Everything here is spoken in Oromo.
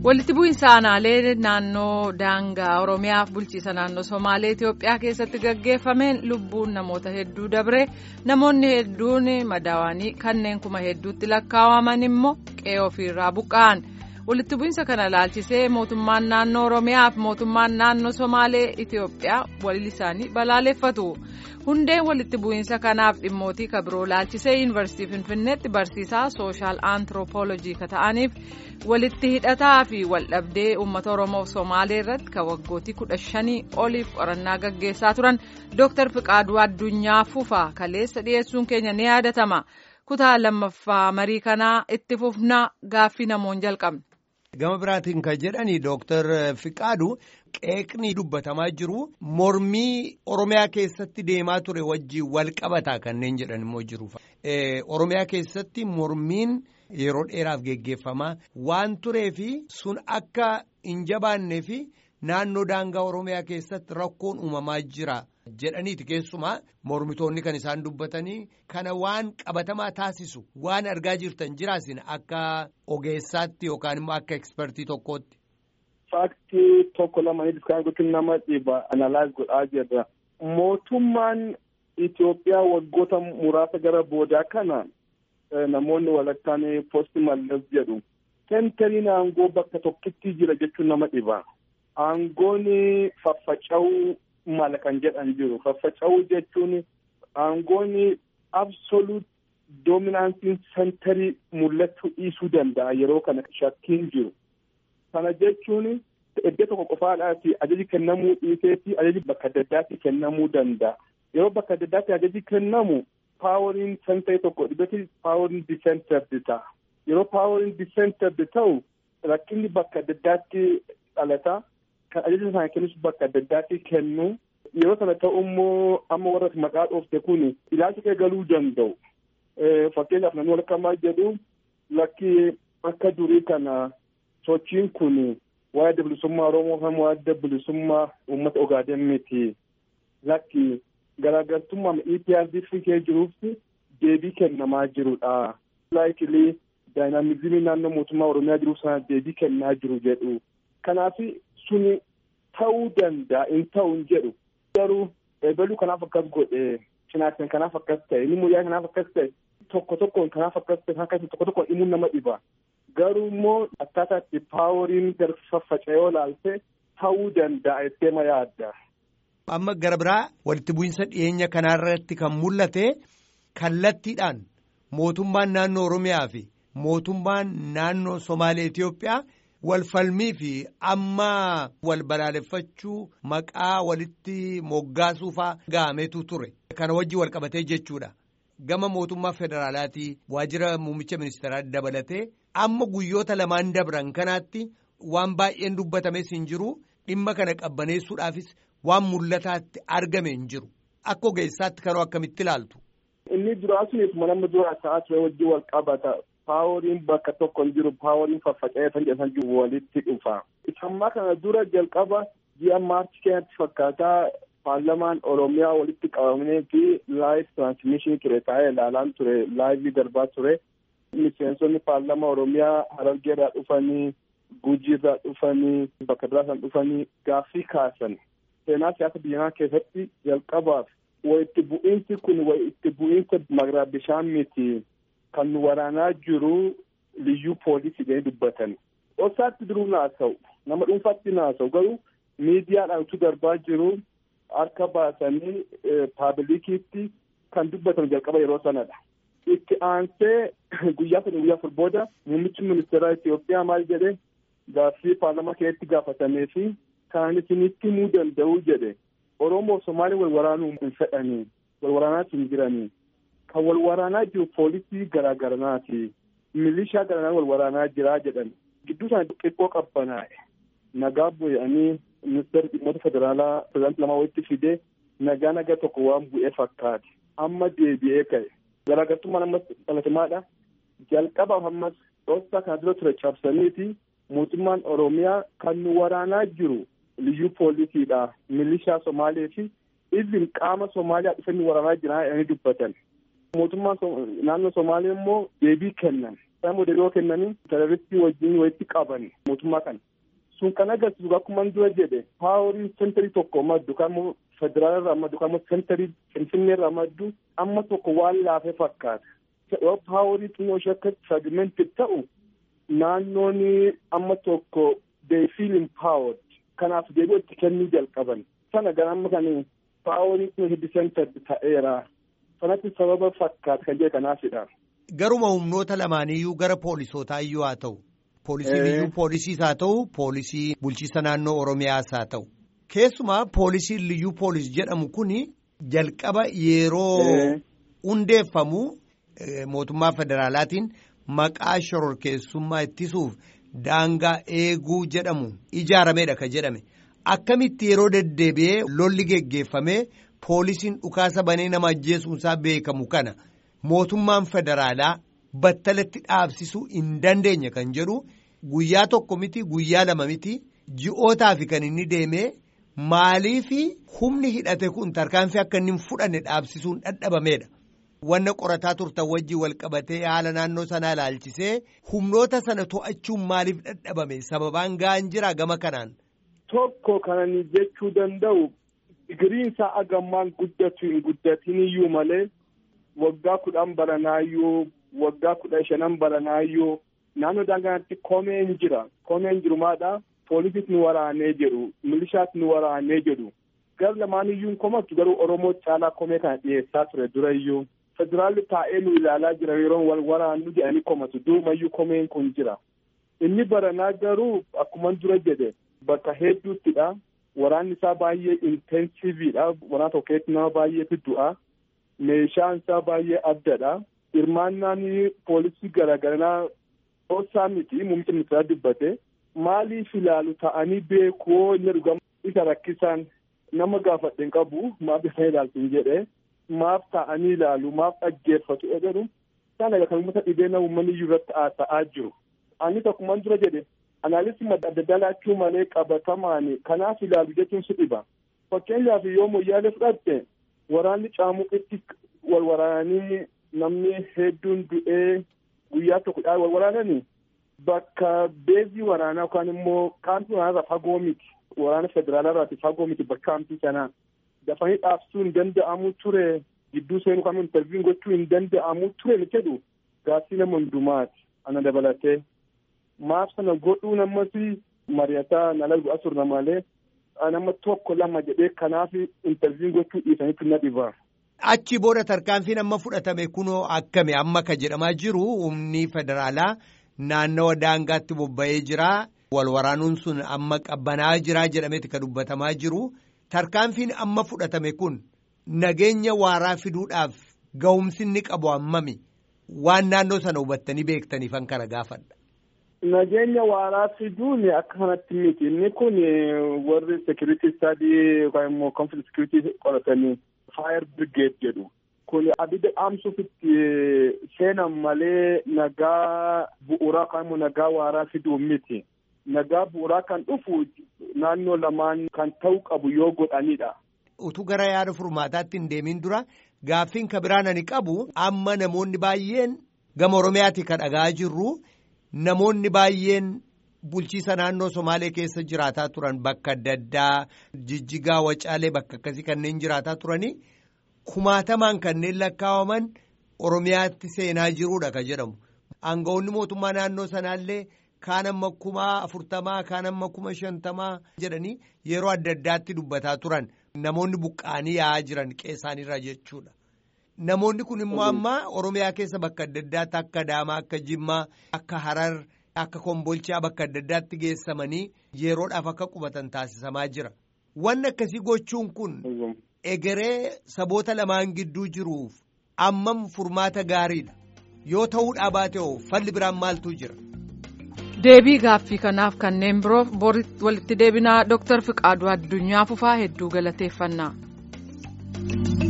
walitti bu'iinsa aanaalee naannoo daangaa oromiyaaf bulchiisa naannoo somaalee itiyoophiyaa keessatti gaggeeffameen lubbuun namoota hedduu dabre namoonni hedduun madaawanii kanneen kuma hedduutti lakkaa'aman immoo qe'ee ofiirraa buqqa'an walitti bu'iinsa kana laalchisee mootummaan naannoo oromiyaaf mootummaan naannoo somaalee itiyoophiyaa walii isaanii balaaleffatu hundeen walitti bu'iinsa kanaaf dhimmootii kabiroo laalchisee yuunivarsiitii finfinneetti barsiisaa sooshaal aantiroopoolojii ka ta'aniif walitti hidhataa fi waldhabdee uummata oromoof somaalee irratti kan waggootii kudha shanii oliif qorannaa gaggeessaa turan dooktar fiqaaduu addunyaa fufaa kaleessa dhiyeessuun keenya ni yaadatama kutaa lammaffaa marii kanaa itti fufnaa gaaffii namoon jalqabne. gama biraatiin kan jedhani dooktar fiqaadu qeeqni dubbatamaa jiru mormii oromiyaa keessatti deemaa ture wajjiin wal qabataa kanneen jedhan immoo jiru oromiyaa keessatti mormiin yeroo dheeraaf geggeeffamaa waan turee fi sun akka hin jabaannee fi naannoo daangaa oromiyaa keessatti rakkoon uumamaa jira jedhaniiti keessumaa mormitoonni kan isaan dubbatanii kana waan qabatamaa taasisu waan argaa jirtan jiraasin akka ogeessaatti yookaan immoo akka ekspertii tokkootti. Faaktii tokko lamanii diskaan gochuun nama dhiba analaayis godhaa jirra. Mootummaan Itoophiyaa waggoota muraasa gara boodaa kana namoonni walakkaan poosti mallas jedhu. Sentariin aangoo bakka tokkitti jira jechuun nama dhiba. Aangoon faffaca'uu mala kan jedhan jiru. Faffaca'uu jechuun aangoon absoluut doominaansiin sentarii mul'achuu dhiisuu danda'a yeroo kana shakkiin jiru. Kana jechuun iddoo tokko qofaadhaati ajaji kennamuu dhiiseeti ajaji bakka adda addaatti kennamuu danda'a. Yeroo bakka adda addaatti ajaji kennamu paaworiin sentarii tokko dhibbatti paaworiin disentardi ta'a. Yeroo paaworiin disentardi ta'u rakkinni bakka adda addaatti dhalata. Kan ajaja sana kennus bakka adda addaatti kennu. Yeroo sana ta'u immoo amma warra maqaa dhoofte kun ilaalcha kee galuu danda'u. Fakkeenyaaf namni walakkamaa jedhu lakki akka durii kana sochiin kun waa'ee bilisummaa Oromoo fi waa'ee bilisummaa uummata Ogaaden miti. Lakki garaagartummaa EPRDF kee jiruuf deebii kennamaa jirudha. Laayikilii daayinaamizimii naannoo mootummaa Oromiyaa jiruuf sana deebii kennaa jiru jedhu. Kanaaf suni ta'uu danda'a hin ta'u hin jedhu. Garuu eebaluu kanaaf akkas godhe cinaatiin kanaaf akkas ta'e inni muyyaa kanaaf akkas ta'e tokko tokkoon kanaaf akkas ta'e akkasii tokko tokkoon himuun nama dhiba. Garuu immoo akkaataa itti paaworiin faffaca'ee olaalte ta'uu danda'a jettee yaadda. Amma gara biraa walitti bu'iinsa dhiyeenya kanaarratti kan mul'ate kallattiidhaan mootummaan naannoo Oromiyaa fi mootummaan naannoo Somaalee Itiyoophiyaa. wal falmii fi amma wal balaaleffachuu maqaa walitti moggaasuufaa ga'ameetu ture kana wajji wal qabatee jechuudha gama mootummaa federaalaatii waajjira muummicha ministeeraa dabalatee amma guyyoota lamaan dabran kanaatti waan baay'een dubbatames hin jiru dhimma kana qabbaneessuudhaafis waan mul'ataatti argame hin jiru akka ogeessaatti kanoo akkamitti ilaaltu. Inni duraa sunis nama duraa ta'aa ture wajji wal qabata. paaworiin bakka tokko hin jiru paaworiin faffaca'ee kan jedhan jiru walitti dhufa. Isammaa kana dura jalqaba ji'a maarchi keenyatti fakkaataa paarlamaan Oromiyaa walitti qabamee fi laayiv tiraansimiishinii ture taa'ee ilaalaan ture laayivii darbaa ture. Miseensonni paarlamaa Oromiyaa Harargeerraa dhufanii Gujiirraa dhufanii bakka biraasaan dhufanii gaaffii kaasan. Seenaa siyaasa biyyaa keessatti jalqabaaf walitti bu'iinsi kun walitti bu'iinsa magaalaa bishaan miti. kan waraanaa jiru liyyuu poolisii jedhanii dubbatan. Dhoksaatti duruu naasa'u nama dhuunfaatti naasa'u garuu miidiyaadhaan utuu darbaa jiru harka baasanii paabilikiitti kan dubbatan jalqaba yeroo sanadha. Itti aansee guyyaa sana guyyaa afur booda muummichi ministeeraa Itoophiyaa maal jedhe gaaffii paarlamaa keessatti gaafatamee fi kan isinitti himuu danda'u jedhe Oromoo Somaalee wal waraanuu hin fedhanii wal waraanaa hin jiranii. kan wal waraanaa jiru poolisii garaagaranaati. Milishaa garaagaraa wal waraanaa jiraa jedhan. Gidduu isaanii xiqqoo qabbanaa'e. Nagaa bu'anii ministeerri dhimmoota federaalaa pirezidaantii lamaa walitti fidee nagaa nagaa tokko waan bu'ee fakkaate. Amma deebi'ee ka'e. Garaagartummaan ammas dhalatamaadha. Jalqabaaf ammas dhoosaa kana dura ture cabsaniiti mootummaan Oromiyaa kan nu waraanaa jiru liyyuu poolisiidha. Milishaa Somaalee fi izin qaama Somaaliyaa dhufanii waraanaa jiran jedhanii dubbatan. mootummaan naannoo Somaalee immoo deebii kennan isaan modeeloo kennanii terroristii wajjin walitti qaban mootummaa kana. Sun kan agarsiisu akkuma dura jedhe paaworii sentarii tokko maddu kan federaala irraa maddu kan sentarii finfinnee irraa maddu amma tokko waan laafee fakkaata. Yoo paaworii xinnoo ishee akka fragmented ta'u naannoon amma tokko they feel empowered. Kanaaf deebi'u itti kennuu jalqaban. Sana gara amma kan paaworii xinnoo hiddi centered ta'eera. Sanatti sababa fakkaata kan jedhe kanaafidha. Garuma humnoota lamaaniyyuu gara poolisootaa iyyuu haa ta'u. Poolisiin iyyuu poolisiis haa ta'u poolisii bulchiisa naannoo Oromiyaas haa ta'u. Keessumaa poolisiin liyyuu poolis jedhamu kuni jalqaba yeroo hundeeffamu mootummaa federaalaatiin maqaa shororkeessummaa ittisuuf daangaa eeguu jedhamu ijaarameedha ka jedhame. Akkamitti yeroo deddeebi'ee lolli geggeeffamee poolisiin dhukaasa banee nama ajjeesuunsaa beekamu kana mootummaan federaalaa. battalatti dhaabsisuu hin dandeenye kan jedhu guyyaa tokko miti guyyaa lama miti ji'ootaaf kan inni deemee maalii fi humni hidhate kun tarkaanfii akka inni hin fudhanne dhaabsisuun dadhabameedha. Wanna qorataa turtan wajjin wal qabatee haala naannoo sanaa ilaalchisee humnoota sana to'achuun maaliif dadhabame sababaan ga'an jira gama kanaan. Tokko kan jechuu danda'u digiriin isaa agammaan guddatu hin guddatin iyyuu malee waggaa kudhan baranaayyuu waggaa kudha shanan baranaayyuu naannoo daangaatti komeen jira komeen jiru maadha poolisiis nu waraanee jedhu milishaas nu waraanee jedhu gar lamaaniyyuu komatu garuu oromoo caalaa komee kana dhiyeessaa ture durayyuu federaalli taa'ee nu ilaalaa jira yeroo wal waraannu jedhanii komatu durumayyuu komeen kun jira inni baranaa garuu akkuman dura jedhe bakka hedduuttidha waraanni isaa baay'ee intensiiviidha waraana tokkeetti nama baay'eetu du'a meeshaan isaa baay'ee addadha. hirmaannaan poolisii garaagaraa dhoosaa miti muummicha ministeeraa dubbate maaliif ilaalu ta'anii beekuu inni dhugama isa rakkisan nama gaafadhe hin qabu maaf isa ilaaltu hin jedhe maaf ta'anii ilaalu maaf dhaggeeffatu jedhu isaan egaa kan uummata dhibee uummanni iyyuu irratti haasa'aa jiru. Ani tokkummaan dura jedhe anaalisii adda addaa laachuu malee qabatamaan kanaaf ilaalu jechuun si dhiba. Fakkeenyaaf yoo moyyaalee fudhatte waraanni caamuqitti wal waraananii namni hedduun du'ee guyyaa tokko dhaan wal waraananii bakka beezii waraanaa yookaan immoo kaampii waraanaa fagoo miti waraana federaalaa irraati fagoo miti bakka kaampii sanaa dafanii dhaabsuu hin danda'amu ture gidduu seenuu kan intarviin gochuu hin danda'amu ture ni jedhu gaaffii nama hundumaati ana dabalatee maaf sana godhuu namatti mari'ataa nala du'a turna malee nama tokko lama jedhee kanaaf intarviin gochuu dhiisanitti na dhibaa. Achi booda tarkaanfiin amma fudhatame kunoo akkami amma ka jedhamaa jiru humni federaalaa naannawa daangaatti bobba'ee jira. Wal waraanuun sun amma qabbanaa jira jedhameeti ka dubbatamaa jiru. Tarkaanfiin amma fudhatame kun nageenya waaraa fiduudhaaf ga'umsi inni qabu hammami waan naannoo sana hubattanii beektaniifan kana gaafadha. Nageenya waaraa fiduun akka kanatti miti inni kun warri security study yookaan immoo conflict security qoratanii. Fire Brigade jedhu kun abidda dhaamsuuf itti seenan malee nagaa bu'uuraa kan immoo nagaa waaraa fiduu miti. Nagaa bu'uuraa kan dhufu naannoo lamaan kan ta'uu qabu yoo godhanidha. Utuu gara yaada furmaataatti hin deemin dura gaaffiin ka biraan ani qabu amma namoonni baay'een gama Oromiyaatti kan dhagaa jirru namoonni baay'een bulchiisa naannoo Somaalee keessa jiraataa turan bakka adda addaa jijjigaa wacaalee bakka akkasii kanneen jiraataa turanii kumaatamaan kanneen lakkaawaman Oromiyaatti seenaa jiruudha kan jedhamu. Aangawoonni mootummaa naannoo sanaallee kaan amma kuma afurtamaa kaan amma kuma shantamaa jedhanii yeroo adda addaatti dubbataa turan namoonni buqqaanii yaa'aa jiran qeessaanirra jechuudha. Namoonni kun immoo amma Oromiyaa keessa bakka adda addaatti akka Adaamaa akka Jimmaa akka Harar. Akka kombolchaa bakka adda addaatti geessamanii yeroodhaaf akka qubatan taasisamaa jira. Wanni akkasii gochuun kun egeree saboota lamaan gidduu jiruuf ammam furmaata gaariidha. Yoo ta'uudhaa baate hoo falli biraan maaltu jira? Deebii gaaffii kanaaf kanneen biroof walitti deebinaa Dooktar Fiqaaduu Addunyaa Fufaa hedduu galateeffannaa.